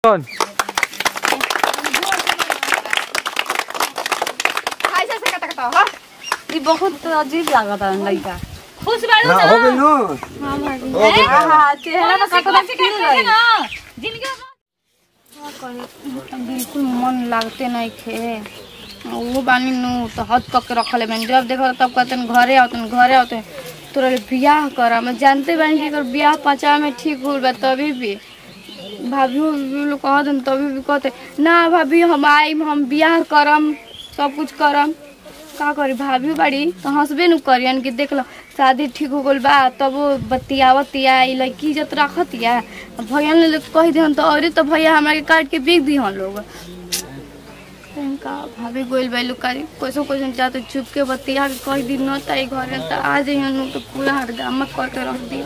कौन ऐसे ऐसे कटा कटा हो ई बहुत अजीब लागत है लड़का खुश बाड़ू हाँ, ना हो गई नु हो गई हां चेहरा में कटना फील रही ना जिंदगी बिल्कुल मन लागते नहीं खे वो बानी नु तो हद कक के रखले मैंने जब देखो तब कहते हैं घरे आओते हैं घरे आओते हैं तोरा ले बियाह करा मैं जानते बानी कि अगर बियाह पचा में ठीक हो बा तभी भी भाभी उभी लोग कहते हैं तभी भी कहते ना भाभी हम आइम हम बियाह करम सब कुछ करम का करी भाभी बाड़ी तो हंसबे नु करियन कि देख लो शादी ठीक हो गल बा तब वो बतियावतिया ई लड़की इज्जत रखतिया भैया ने कह दिहन तो अरे तो भैया हमरा के काट के बेच दिहन लोग का भाभी गोइल बैलू कारी कैसो कैसन चाहते चुप के बतिया के कह दी न ताई घरे तो आ जइहन नु तो पूरा हड़गामा करके रख दी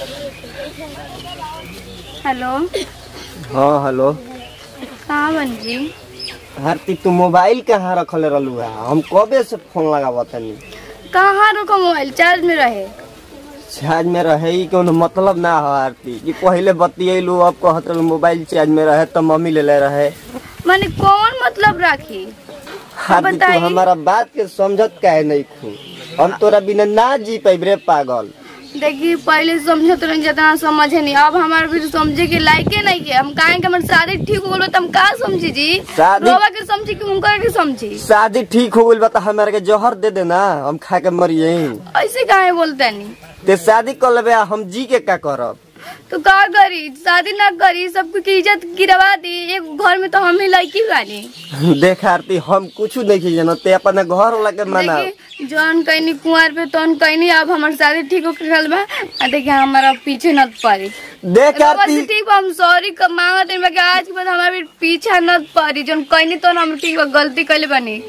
हेलो हाँ हेलो कहाँ बन जी हार्ती तू मोबाइल कहाँ रखले रहलू है हम कबे से फोन लगावत तनी कहाँ रखो मोबाइल चार्ज में रहे चार्ज में रहे ही कोनो मतलब ना हो आरती कि पहले बतियलू अब कहत रहलू मोबाइल चार्ज में रहे तो मम्मी ले ले रहे माने कौन मतलब राखी हार्ती तू बताई। हमारा बात के समझत काहे नहीं खू हम तोरा बिना ना जी पैब रे पागल देखिए पहले समझत रही जितना समझे नहीं अब हमारे भी समझे के लायके नहीं के हम काहे के हमारे शादी ठीक हो गलो तो हम का समझी जी शादी- रोवा के समझी कि उनका के समझी शादी ठीक हो गइल बा त हमारे के जहर दे देना हम खा के मरिए ऐसे काहे बोलते नहीं ते शादी कर लेबे आ हम जी के का करब तो का करी शादी ना करी सबको की इज्जत गिरवा दी एक घर में तो हम ही लड़की बानी देख आरती हम कुछ नहीं जानो ते अपना घर वाला के मना देखिए जौन कहनी कुंवर पे तौन कहनी अब हमार शादी ठीक हो गल बा आ देखिए हमारा पीछे न पड़ी देख रउआ आरती से ठीक बा, हम सॉरी मांगत हई कि आज के बाद हमारे भी पीछा न पड़ी जौन कहनी तो हम ठीक बा गलती कइले बानी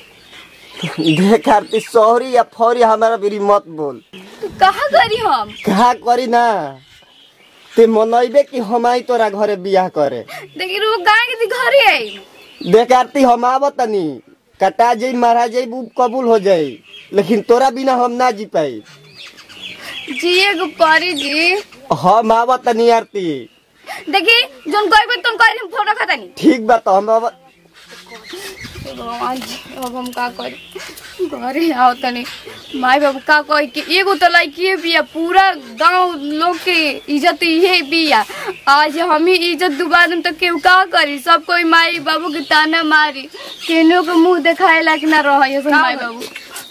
देख आरती सॉरी या फौरी हमारा बिरी मत बोल तो कहा करी हम कहा करी ना ते मनैबे कि हम आई तोरा घरे बियाह करे देखिए वो गाय के घरे आई देख आरती हम आवत तनी कटा जाई मारा जाई वो कबूल हो जाई लेकिन तोरा बिना हम ना जी पाई जिए को परी जी हम आवत तनी आरती देखिए जौन कहबे तुम कह हम फोन रखा तनी ठीक बा तो हम आवत भगवान जी अब हम का करी घरे आओ तनी माई बाबू का कही कि एगो तो लड़की बिया पूरा गांव लोग के इज्जत इहे बिया आज हम ही इज्जत डुबा देम तो केहू का करी सब कोई माई बाबू के ताना मारी केनो के मुंह देखाए लायक ना रह ये सब माई बाबू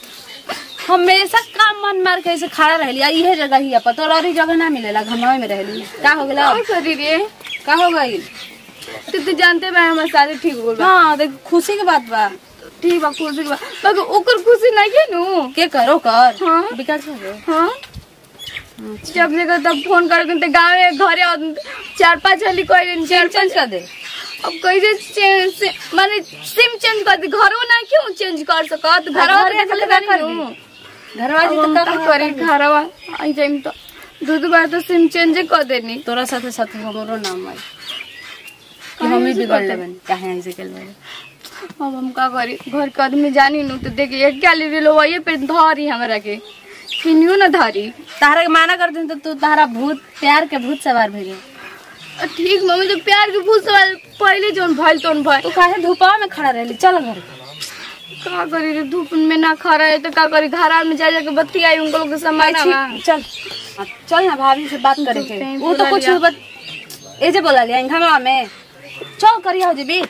हमेशा काम मन मार के ऐसे खड़ा रहली आ इहे जगह ही अपन तोरा और जगह ना मिलेला घमवा में रहली का हो गेला का करी रे का हो गइल तू तो जानते बा हमार शादी ठीक हो गइल बा हां देख खुशी के बात बा ठीक बा खुशी के बा बाकी ओकर खुशी नहीं है नु के करो कर हाँ। विकास हो गए हाँ जब जगह तब फोन कर तो गाँव घरे आओ, चार पाँच वाली कोई दिन चार चेंज कर दे अब कैसे चेंज से माने सिम चेंज कर दी घरों ना क्यों चेंज कर सकत घर घरे खाली का कर दी। घरवा जी हम तो का करी घरवा आई जाइम तो दो दो बार तो सिम चेंज कर देनी तोरा साथे साथे हमरो नाम आई कि हम ही बिगड़ लेबन काहे ऐसे केल बारे अब हम का करी घर के आदमी जानी नु तो देखिए एक क्या ले लो वही पे धरी हमरा के किनियो ना धरी तारा के माना कर दिन तो तू तारा भूत प्यार के भूत सवार भेजे अ, ठीक मम्मी तो प्यार के फूल सवाल पहले जोन भइल तोन भइल तू काहे धूपा में खड़ा रहली चल घर का करी रे धूप में ना खा रहे तो का करी घर में जा जाके बत्ती आई उनको लोग के समय ना चल चल ना भाभी से बात करे के कहीं वो तो बोला कुछ लिया। बत ए जे बोला लिया घमा में चल करिया हो जेबी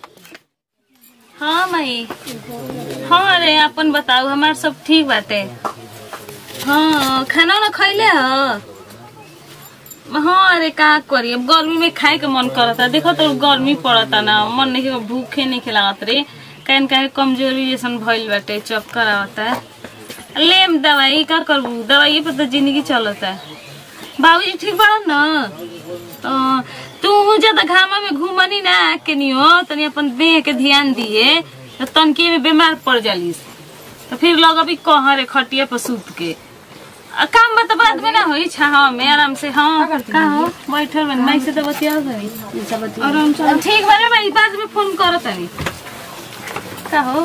हाँ माई हाँ अरे अपन बताओ हमार सब ठीक बाटे हाँ खाना वाना खैले ह हाँ अरे का करी अब गर्मी में खाए के मन करता देखो तो गर्मी पड़ता ना मन नहीं के भूखे नहीं खिलावत रे कहन काहे कमजोरी जैसन भइल बाटे चक्कर आवता लेम दवाई का करबू दवाई पर तो जिंदगी चलता बाबूजी ठीक बड़ा न अ, तू ज्यादा घामा में घूमनी ना के नहीं हो तनी अपन देह के ध्यान दिए तो तनके में बीमार पड़ जालिस तो फिर लोग अभी कह रे खटिया पर सूत के आ, काम बा तो बाद में ना होई छावा में आराम से हाँ का हो बैठल बन माइक से तो बतिया गई आराम से ठीक बा रे भाई बाद में फोन करत तनी का हो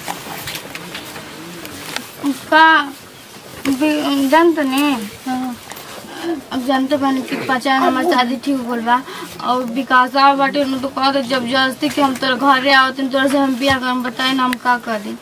का बे- जानते नहीं अब जानते बानी कि पचा हमार शादी ठीक हो गइल बा और विकास आ बाटे न तो कहते जबरदस्ती कि हम तोरा घरे आवत तोरा से हम बियाह करम बताए ना हम का करी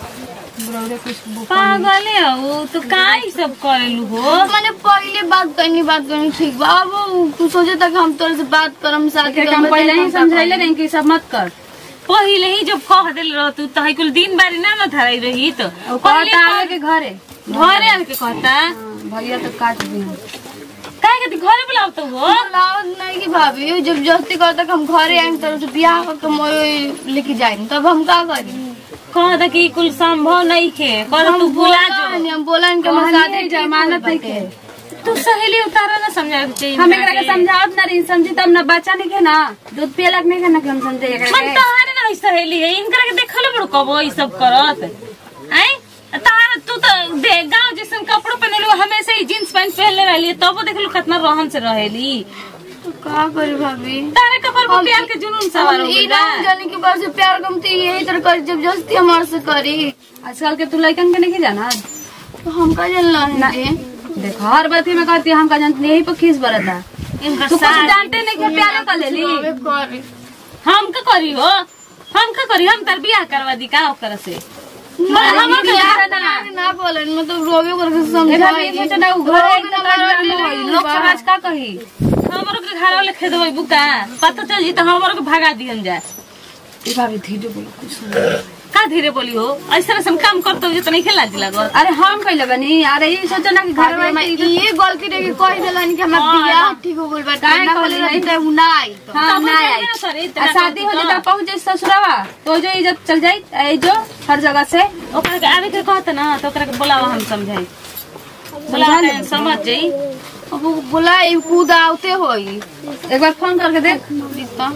पागल है वो तो का ही सब करेलू हो मैंने पहले बात करनी बात करनी ठीक बा अब वो तू सोचे था कि हम तोरे से बात करम शादी एकरा के करम हम पहले ही बताए हम का समझाइले करी। नहीं कि सब मत कर पहिले ही जब कह दिल रह तू तो कुल दिन बारी ना न धराई रही तो और पहिले कहता आवे के घरे घरे आके कहता हाँ, भैया तो काट दी काहे के घरे बुलाव तो हो बुलावत नहीं कि भाभी वो जबरदस्ती करता कि हम घरे आएंगे तोरे से बियाह करके मोए लेके जाएंगे तब हम का करी कह दा कि कुल संभव नहीं खे कह तू भुला जो हम बोला इनके हम शादी जमानत नहीं के तू सहेली उतारा ना समझावे के चाहिए हम एकरा के समझावत ना रही समझी तब ना बच्चा नहीं के ना दूध पियलक नहीं के ना कि हम समझे एकरा मन के तहारे ना ई सहेली है इनकरा के देखल बड़ कबो ई सब करत आई तहार तू तो दे गांव जैसन कपड़ो पहनलू हमेशा ही जींस पैंट पहनले रहली तब देखलू कितना रहन से रहेली का करी भाभी तारे कपर पर प्यार के जुनून सवार हो ई गइल ना बा। जाने के बार से प्यार कमती यही तरह कर जबरदस्ती हमारे से करी आजकल के तू लड़कन के नहीं जाना तो हम का जानला है देखो हर बात में कहती है हम का जानते यही पर खींच बरता इनका तू कुछ साथ जानते नहीं कि प्यारे कर लेली करी हम का करी हो हम का करी हम तार बियाह करवा दी का ओकर से ना हम हम के ना ना। ना बोलन मतलब रोवे करके देखा समझाई भी सोचे ना उ घर एक ना ड्रामा होई लोग समाज का कही हमरो के घर वाले खेद होई बुका पता चल जी तो हमरो के भगा दिहन जाए ई भाभी धीरे बोलो कुछ का धीरे बोली हो ऐसा ऐसा काम करते हो तो नहीं खेला जी लागत अरे हम कइले बनी अरे ई सोचे ना कि घर घर में ये गलती रे कह देलन कि हमरा हाँ, बियाह हाँ। ठीक हो गइल बा काहे ना कहली बोले नहीं? रहते उ ना आई तो हाँ तब ना जाइए आई ना सर, इतना आ शादी हो करती जाता तो। पहुंच जाए ससुरावा तो जो इज्जत चल जाई ए जो हर जगह से ओकरा के आवे के कहत ना तो ओकरा के बुलावा हम समझाई बुलावा के समझ जाई अब वो बोला ई कूद आवते होई एक बार फोन करके देख दित्ता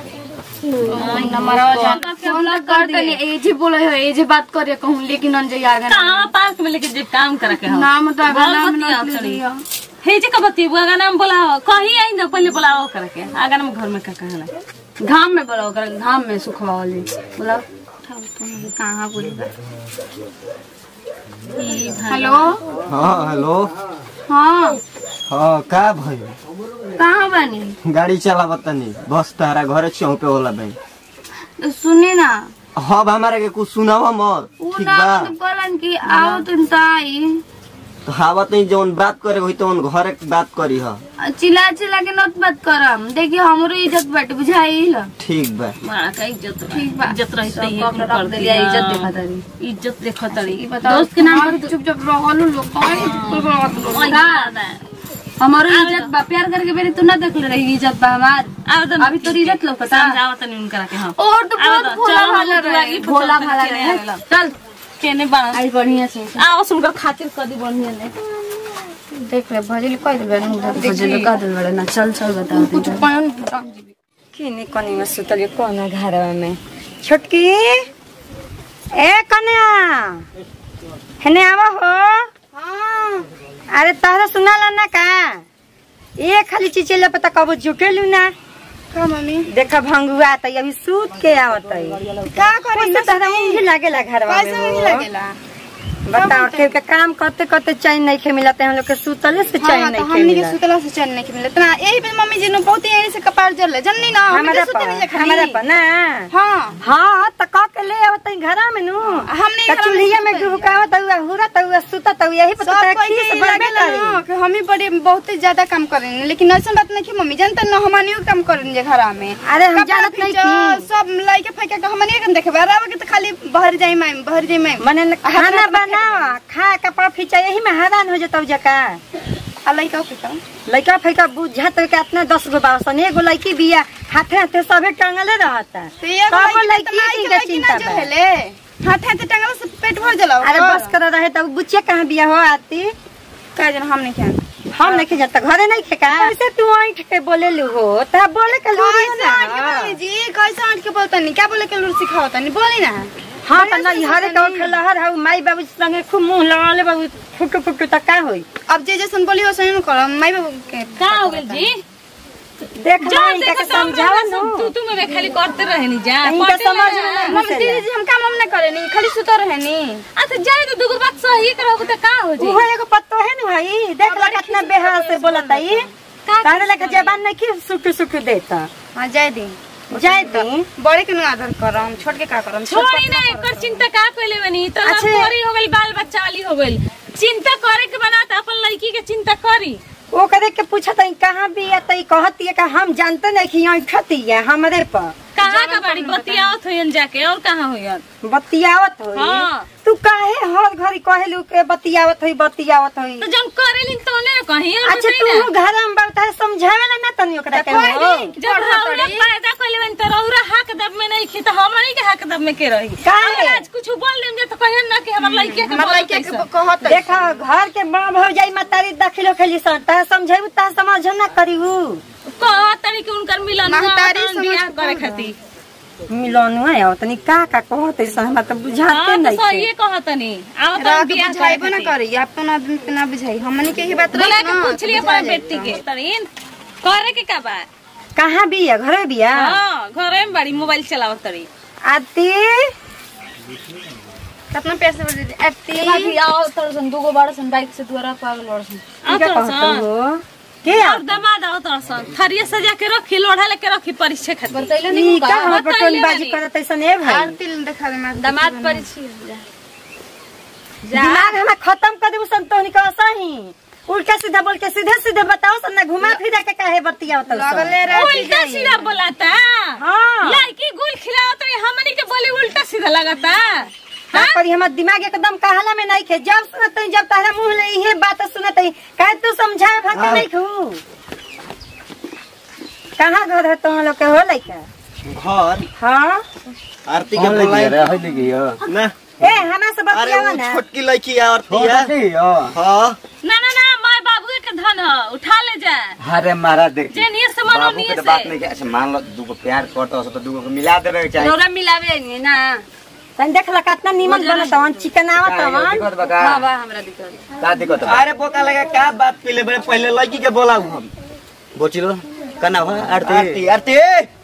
नंबरवा जान फोन कर देनी ए जे बोले हो ए जे बात करे कहूं लेकिन अंजय आगे ना कहाँ पार्क में लेके जब काम करा के हम नाम तो आगे नाम बतिया ना करी। लिया हे जे कबती बुआ नाम बुलावा कहीं आई ना पहले बुलावा ओकरा के आगा ना घर में का कहला घाम में बोला ओकरा घाम में सुखवा वाली बोला कहाँ बोली ई भाई हेलो हाँ हेलो हाँ हाँ का भयो कहाँ बानी गाड़ी चलावत तनी बस तारा घरे चौपे होला भाई तो सुने ना अब हमारा के कुछ सुनावा मत वो ठीक ना बा मतलब कहलन कि आओ तुम तो आई तो हावत नहीं जौन बात करे वही तो घरे के बात करी ह चिल्ला चिल्ला के नत बात करम देखिए हमरो इज्जत बाटे बुझाइल ठीक बा बड़ा का इज्जत रही ठीक बा। इज्जत रही सब तो ये कप कुल रख कर देलिया, दिया इज्जत देखा तारी। इज्जत देखो तड़ी दोस्त के नाम पर चुप चुप रहलू लोग कोई बात लोग हमारो इज्जत बा प्यार करके बेरी तू ना देख ले रही इज्जत बा हमार आवेदन अभी तोरी इज्जत लौकता समझावा तनी उनकरा के हम और तो बहुत आवेदन, भोला चलो भाला हम रहे दुआरी पर भोला चल भाला के नहीं आवेला। चल केने बाण आई बढ़िया से आओ सुनकर खातिर कदी बढ़िया ले देख ले भजली कह दिल बन भजन का दिल बड़े ना चल चल बता कुछ पहन किने कनी में सुतली कोना घरवा में छोटकी ए कन्या हेने आवा हो अरे तहरा सुनाला ना का ये खाली चिचेला पता कबो जुटेलू ना का मम्मी देखा भंगुआ त अभी सूत के आवत का करी कैसे तहरा ऊँघ लागेला घरवा में कैसे नहीं हो? लगेला बताओ के के काम करते करते चैन नहीं खे मिलते हम लोग के सुतले से चैन हाँ, नहीं तो खे हमनी के मिलत सुतला से चैन नहीं मिलत ना यही पे मम्मी जी ने बहुत यही से कपार जल जननी ना हमनी हमारा के पर सुतली जा हमारा खाली पर ना हाँ हाँ त क के ले आवत घरा में नु हमने त चूल्हिया में गुबकावत हुआ हुरत हुआ सुतत हुआ यही पर सब तो कोई खीस के बनबे लागेला करी ना कि हम ही बड़े बहुत ही ज्यादा काम करें लेकिन ऐसा बात नहीं कि मम्मी जानते ना हमनी काम करें जे घरा में अरे हम कपड़ा जानत नहीं खींचो, थी सब लइके फेंके के हमनी के देखे बराबर के तो खाली बाहर जाई माई बाहर जाई माई मने न- खाना बनावा खा कपड़ा फीचा यही में हैरान हो जतौ जका आ लइका फेंका लइका फैका बुझत के इतना दस गो बासन एगो लड़की बिया हाथे हाथे सबे टंगले रहता तो ये तब लइकी लड़की के के चिंता जो बा। हेले हाथ हाथ टंगला से पेट भर जला अरे बस कर रहे तब बुचिया कहाँ बिया हो आती का जन हम नहीं खान हम नहीं जाता घरे नहीं खेका ऐसे तू ऐठ के बोले लू हो तब बोले के लू कैसे आंट के बोली जी कैसे आंट के बोलता नहीं क्या बोले के लूर सिखावता नहीं बोली ना हाँ त नहीं हरे का लहर हौ माई बाबू संगे खूब मुंह लगाले बाबू फुटू फुटू त का होई अब जे जैसन बोली वैसे ही करम माई बाबू के का हो गेल जी देख जा लाई देखो के समझावा नु तू तू में खाली करते रहे नी जा इनका पटे समझ ना। में नहीं मम्मी दीदी जी हम काम हम ना करे नहीं खाली सुतो रहे नहीं अच्छा जाए तो दुगो बात सही करो तो का हो जी उहो एगो पत्तो है न भाई देख ला कितना बेहाल से बोलत आई तारे लेके जबान नहीं की सुख सुख देता हाँ जाए दी जाए दी बड़े के नु आदर करम छोट के का करम छोट छोड़ी ना एकर चिंता का कइले बनी तो अच्छा। लड़कोरी हो गइल बाल बच्चा वाली हो गइल चिंता करे के बना त अपन लड़की के चिंता करी वो करे के पूछा तई कहाँ भी है तई कहती है कि हम जानते नहीं कि यहाँ खती है हमरे पर कहाँ का बड़ी बतियावत होयन जाके और कहाँ होयन बतियावत होई हाँ। तू काहे हर घड़ी कहेलू के बतियावत होई बतियावत होई तो जब करेलिन तो ने कहीं और अच्छा बताई तू ना घर में बैठा है समझावे ना ना तनी ओकरा के कोई हो नहीं। जब रौरा पैदा कइले बन तो रौरा हक दब में नहीं खी तो हमनी के हक दब में के रही काहे? अगर आज कुछ बोल देम जे तो कहियन ना कि हमर लड़की के हमर बोल लइके के कैसे। कहत देखा घर के माँ भौजाई मतारी दाखिलो खेली सन ता समझाबू ता समझ ना करीहू कह तरी के उनकर मिलन हुआ महतारी तहन बियाह समझ करे हाँ। खातिर मिलन है और तनी का का कहते सन हमरा तो बुझाते हाँ तो नहीं सही छे। कहतनी आओ तो रात बियाह बुझाइबो करे ना खातिर। करी अपन आदमी पे ना बुझाई हमनी के ही बात बोला रही के ना पूछ लिया बुझा अपन जाई बेटी तो। के तरीन करे के का बा कहाँ भी है घरे भी है हां घरे में बड़ी मोबाइल चलावत तरी आती कितना पैसे बजे दी एप्पी भाभी आओ तरसन दूगो बड़सन बाइक से दुआरा पागल बड़सन आओ क्या तो कहते सन हो के और दमाद आओ तो सन थरिया सजा के रखी लोढ़ा लेके रखी परीक्षा खातिर बतैले ई नहीं का का हम बताइए पटोली बाजी बानी। करत ऐसन ए भाई आरती ले देखा दे मैं दामाद पर छी दिमाग हमें खत्म कर देबू संतोनी का सही उल्टा सीधा बोल के सीधे सीधे बताओ सन ना घुमा फिरा के काहे बतिया लगले रह उल्टा सीधा बोलाता हाँ लड़की गुल खिलावत रही हमनी के बोली उल्टा सीधा लगाता का करी हमर दिमाग एकदम कहला में नहीं खे जब सुनत हई, जब तारा मुंह ले इहे बात सुनत हई, काहे तू समझाए भाके नहीं खू कहाँ घर है तुम लोग के हो लइका घर हाँ आरती के बोलाई ना ए हमा से अरे बतियावा वो ना छोटकी लड़की है आरती है हाँ ना ना ना माय बाबू के धन ह उठा ले जा अरे महाराज देख जे नियर से मनो बाबू के नियर तो बात से नहीं कि अच्छा मान लो दूगो प्यार करता हो तो दूगो को मिला देवे के चाहिए रौरा मिलावे नहीं ना तन देख ला कितना नीमन बनत हवन चिकन आवत का हवन दिक्कत बा का? हां बा हमरा दिक्कत का दिक्कत बा? अरे बोका लगा क्या बात पीले बड़े पहले लड़की के बोलाऊ हम बोचिलो का नाम है आरती आरती आरती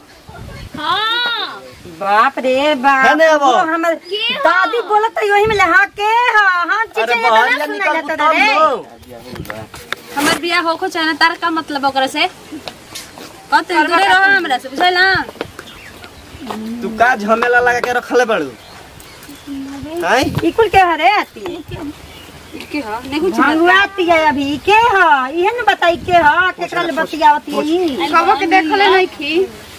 हां बाप रे बाप है ना वो? वो हमर दादी बोलत है वही में ले हाँ के हाँ हाँ अरे चीचे बाहर ना या सुनाई निकल जाता रे लो हमर बियाह होको चाहे ना तार का मतलब ओकरा से कते दूरे रहो हमरा से बुझल ना तू का झमेला लगा के रखले बड़ू हैं इकुल के हरे आती के हो नहीं कुछ भंगुआती है अभी के ह इहे न बताई के ह केकरा ले बतियावती है ई कबो के देखले नहीं की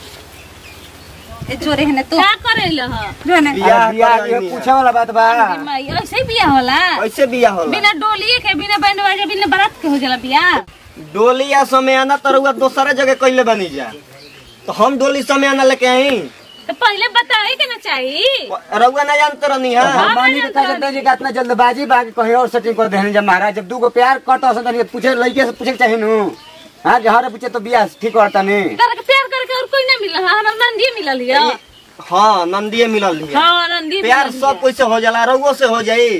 ए जोरे है तो का करे ल ह बियाह अरे बियाह ये करैनी है। पूछे वाला बात बा माई ऐसे ही बियाह होला कैसे बियाह होला बिना डोलिए के बिना बैंड बाजे बिना बारात के हो जाला बियाह डोली या समय आना तरुआ दूसरा जगह कैले बनी जा तो हम डोली समय आना लेके आई तो पहले बताए के ना चाहिए रउआ ना जानते रहनी है हम मानी के कहते जी का इतना जल्दबाजी बा कि कहीं और सेटिंग कर देहन जब महाराज जब दूगो प्यार करता हो तो पूछे लड़के से पूछे के चाहिए नु हां के हरे पूछे तो बियाह ठीक करता नहीं तारा के प्यार करके और कोई ना मिला हमार नंदी मिलल हिया हाँ नंदिए मिलल है हां नंदी प्यार मिलल सब कोई से हो जाला रउओ से हो जाई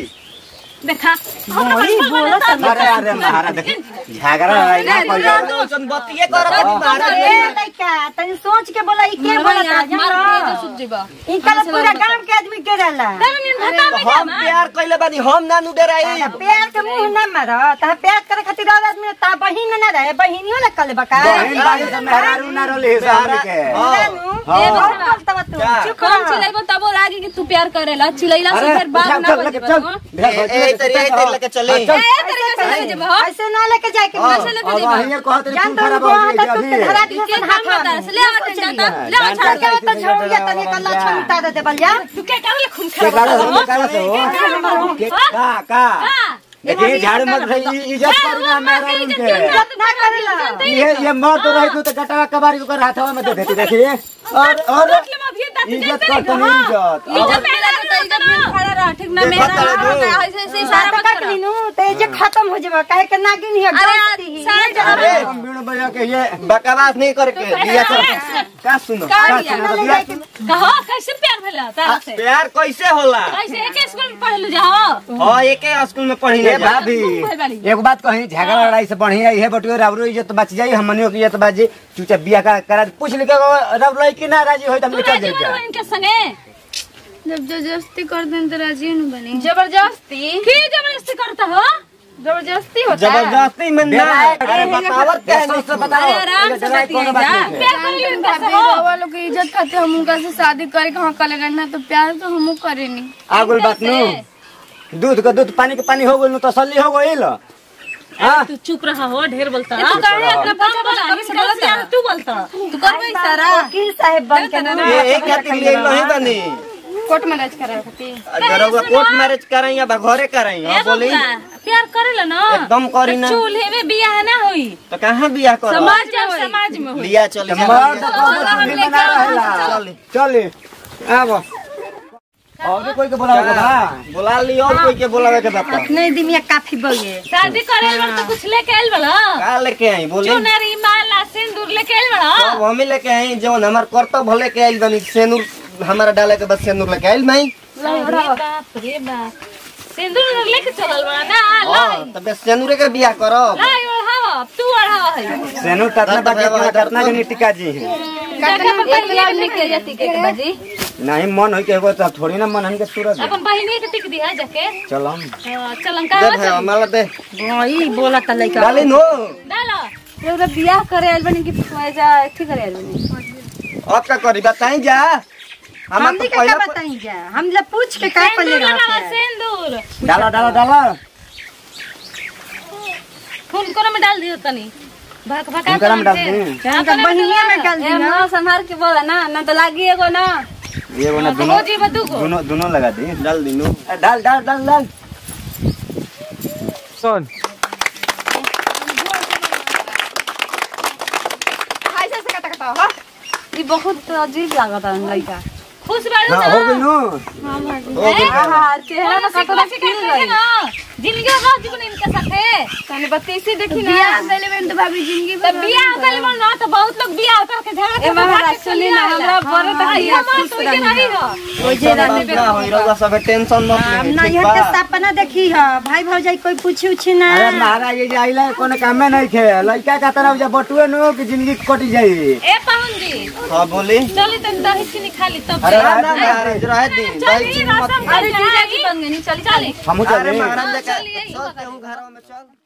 देखा वही बोलत है। अरे अरे महाराज देख झगड़ा लड़ाई ना कोई दोसन बतिए करत महाराज ए लइका तनी सोच के बोला ई के बोलत है जानो सुत जीवा ई कल पूरा गांव के आदमी के रहला तारा निन भता में हम प्यार कैले बानी हम ना नु डराई प्यार के मुंह न मार ता प्यार करे खातिर और आदमी ता बहिन न रहे बहिनियो न कले बका बहन बाजी से मेहरारू ना रोले हिसाब के हाँ। ए बहुत बोलता बा तू क्या? चुप कौन रह। चिल्लाइबो तब वो लागी कि तू प्यार करेला चिल्लाइला से अरे फिर बात चल ना चल बन लेके जेबा चल ए ए तरी ए तरी लेके चले ए तरीका से लेके जेबा हो ऐसे ना लेके जाए के ऐसे लेके अब जेबा अहिए कहत रही जान तू तो खराब वो हो हाथ गई तक धरा अभी दिया के सन काम हाथ बता से ले आवत जाता ले ले आवत छड़ के तो छोड़ या तनी कल्ला छमिटा दे दे बलिया तू के करले खून के खराब काला से काला से के का का देखिए झाड़ मत रही इज्जत करना मेहरारू के इज्जत ना करेला ये ये मर तो रही तू तो गटवा कबारी को हाथवा में दे देती देखिए और और इज्जत करता नहीं इज्जत इज्जत मेरा तो इज्जत में खड़ा रह ठीक ना देखो मेरा तले दो। ऐसे ऐसे इशारा मत काट करो लीनू ते जे खत्म हो जेबा काहे के नागिन हिया अरे गलती ही सारा जगह अरे हम बीणु बजा के ये बकवास नहीं करके दिया कर का सुनो का का दिया? सुनो दिया कहो कैसे प्यार भेला तारा से प्यार कैसे होला कैसे एक स्कूल में पढ़लू जाओ हाँ एके स्कूल में पढ़ी ये ले जा भाभी भइल बानी। एक बात कही झगड़ा लड़ाई से बढ़िया ये बटुए रावरो इज्जत बच जाई हमनियो की इज्जत बच जाई चूचा बिया का करा पूछ ले रब लई कि ना राजी होई त हम तू चल राजी जाई हो इनके संगे जब जबरदस्ती कर दें तो राजी न बनी जबरदस्ती की जबरदस्ती करता हो जबरदस्ती होता है जबरदस्ती में ना अरे बतावत क्या सोच से बताओ अरे आराम से डराई कोनो बात नहीं है। प्यार कर लियो इनका से हो रउआ लोग की इज्जत खाते हम उनका से शादी करे कहाँ कर लेना तो प्यार तो हम करेनी आगुल बात नु दूध का दूध पानी के पानी हो गइल नु तसल्ली हो गइल हां तू चुप रहा हो ढेर बोलता तू काहे अपना बच्चा बच्चा कभी से बोलता है? तू बोलता तू करबे सारा वकील साहब बन के ना ये एक खातिर लिए नहीं बनी कोर्ट मैरिज करे खातिर जरा कोर्ट मैरिज करें या घरे करें ए हां बोली बबुआ, प्यार करेला ना एकदम करी ना चूल्हे में बियाह ना होई तो कहाँ बियाह करो समाज में समाज में होई लिया चली मर्द को चूल्ही में ना रहेला चली आबो और भी कोई के बोलाओ के बा बुला लियो और कोई के बुलावे के बता नहीं दिन में काफी बगे शादी करे वाला तो कुछ लेके आइल बला का लेके आई बोली चुनरी माला सिंदूर लेके आइल बला अब हमें लेके आई जौन हमार कर्तव्य लेके आइल बनी सेनूर हमारा डाले के बाद सेनूर लेके आइल नहीं अरे बाप रे बाप सिंदूर लेके चलल बा ना ला हां तबे सेनूरे के बियाह करो ला ओढ़ावा तू ओढ़ावा है सेनु ततना बाकी के ततना जनी टिका जी है जाके अपन एक लाख बहिनी लेके जाती के के बाजी नहीं मन होई के एगो तो थोड़ी ना मन हमके सूरज अपन बहिनी के टिक दिया जाके चलो हाँ, चलन का दे भाई माला दे वही बोला था लड़का डाली नो डालो एउटा बियाह करे आइल बनी कि ऐसा एथी करे आइल बनी अब का करी बताई जा हम हम तो क्या पहले बताई जा हम लोग पूछ के का कर सिंदूर लेगा लगावा सिंदूर डाला डाला डाला फूल कोना में डाल दियो तनी भक भका हुनकरा में डाल दी का बहिनिया में डाल ए दी मां संभाल के बोला ना ना तो लागी एगो ना ये वो ना हो दोनों जी बदू को दोनों दोनों लगा दी डाल दी नो डाल डाल डाल डाल सुन ऐसे से कटा कटा हो ई बहुत अजीब लागत है लड़का खुश बाड़ू ना ना हो गइल नु हो गई हां चेहरा कोनो में कतरा सिकवा खिल सिकवा गई ना जिंदगी रह जीवन इनके साथे तने बत्तीसी देखी ना बियाह पहले में तो भाभी जिंदगी तो बियाह कर बोल ना तो बहुत लोग बियाह करके झगड़ा ए महाराज सुनी ना हमरा बड़े तक ये ये मत तो ये नहीं हो ओजे रात ना होई रउआ सब टेंशन मत हम ले ना यहाँ के सपना देखी है भाई भौजाई कोई पूछी उछी ना अरे महाराज ये जे आइला कोनो काम में नहीं खे लड़का का तरफ जा बटुए नु कि जिंदगी कटी जाई ए पाहुन जी हां बोली चली तन दही चीनी खा ली तब अरे ना रात ना में महाराज रह दी दही चली चीनी मत रसम अरे जीजा जी बन गई चली चली हमू अरे चले महाराज चलिए, चलते हूं घरों में चल